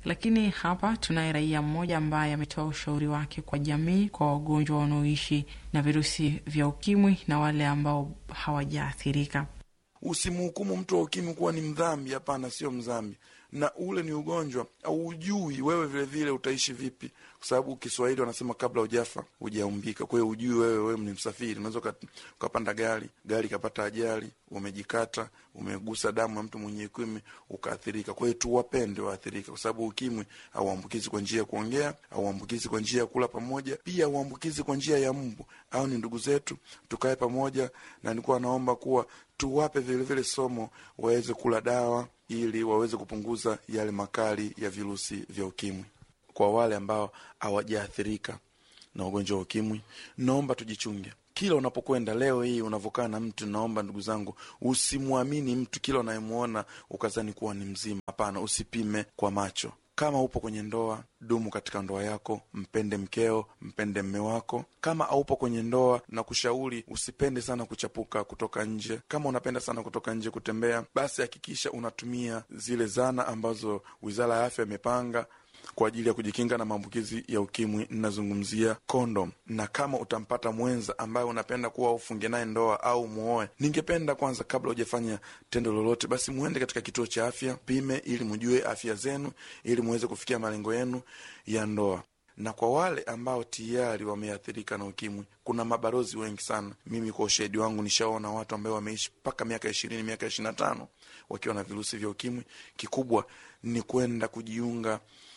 Lakini hapa tunaye raia mmoja ambaye ametoa ushauri wake kwa jamii, kwa wagonjwa wanaoishi na virusi vya ukimwi na wale ambao hawajaathirika. Usimhukumu mtu wa ukimwi kuwa ni mdhambi. Hapana, sio mdhambi, na ule ni ugonjwa au ujui wewe vilevile utaishi vipi, kwa sababu Kiswahili wanasema kabla ujafa hujaumbika. Kwa hiyo ujui wewe, wewe ni msafiri, unaweza ukapanda gari, gari ikapata ajali, umejikata, umegusa damu ya mtu mwenye ukimwi ukaathirika. Kwa hiyo tuwapende waathirika, kwa sababu ukimwi hauambukizi kwa njia ya kuongea, hauambukizi kwa njia ya kula pamoja, pia hauambukizi kwa njia ya mbu. Au ni ndugu zetu, tukae pamoja, na nilikuwa naomba kuwa tuwape vilevile somo waweze kula dawa ili waweze kupunguza yale makali ya virusi vya ukimwi. Kwa wale ambao hawajaathirika na ugonjwa wa ukimwi, naomba tujichunge kila unapokwenda. Leo hii unavyokaa na mtu, naomba ndugu zangu, usimwamini mtu kila unayemwona ukazani kuwa ni mzima. Hapana, usipime kwa macho. Kama upo kwenye ndoa, dumu katika ndoa yako, mpende mkeo, mpende mme wako. Kama aupo kwenye ndoa, na kushauri usipende sana kuchapuka kutoka nje. Kama unapenda sana kutoka nje kutembea, basi hakikisha unatumia zile zana ambazo Wizara ya Afya imepanga kwa ajili ya kujikinga na maambukizi ya ukimwi. Ninazungumzia kondom. Na kama utampata mwenza ambaye unapenda kuwa ufunge naye ndoa au muoe, ningependa kwanza, kabla hujafanya tendo lolote, basi muende katika kituo cha afya pime, ili mjue afya zenu, ili muweze kufikia malengo yenu ya ndoa. Na kwa wale ambao tayari wameathirika na ukimwi, kuna mabalozi wengi sana. Mimi kwa ushahidi wangu nishaona watu ambao wameishi mpaka miaka ishirini, miaka ishirini na tano wakiwa na virusi vya ukimwi. Kikubwa ni kwenda kujiunga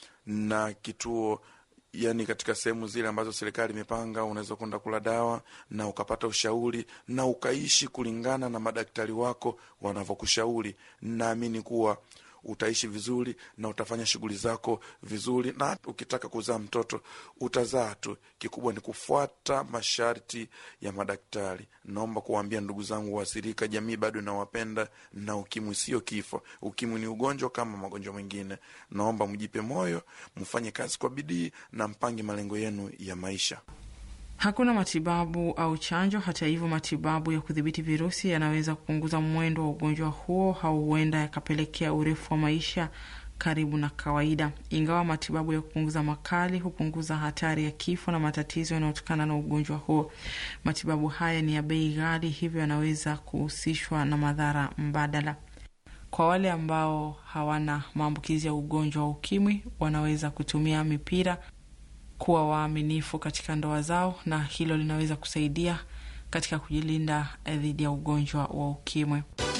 na kituo yani, katika sehemu zile ambazo serikali imepanga, unaweza kwenda kula dawa na ukapata ushauri na ukaishi kulingana na madaktari wako wanavyokushauri. Naamini kuwa utaishi vizuri na utafanya shughuli zako vizuri, na ukitaka kuzaa mtoto utazaa tu. Kikubwa ni kufuata masharti ya madaktari. Naomba kuwaambia ndugu zangu waathirika, jamii bado inawapenda na ukimwi sio kifo. Ukimwi ni ugonjwa kama magonjwa mengine. Naomba mjipe moyo, mfanye kazi kwa bidii na mpange malengo yenu ya maisha. Hakuna matibabu au chanjo. Hata hivyo, matibabu ya kudhibiti virusi yanaweza kupunguza mwendo wa ugonjwa huo au huenda yakapelekea urefu wa maisha karibu na kawaida. Ingawa matibabu ya kupunguza makali hupunguza hatari ya kifo na matatizo yanayotokana na ugonjwa huo, matibabu haya ni ya bei ghali, hivyo yanaweza kuhusishwa na madhara mbadala. Kwa wale ambao hawana maambukizi ya ugonjwa wa ukimwi, wanaweza kutumia mipira kuwa waaminifu katika ndoa zao, na hilo linaweza kusaidia katika kujilinda dhidi ya ugonjwa wa ukimwi.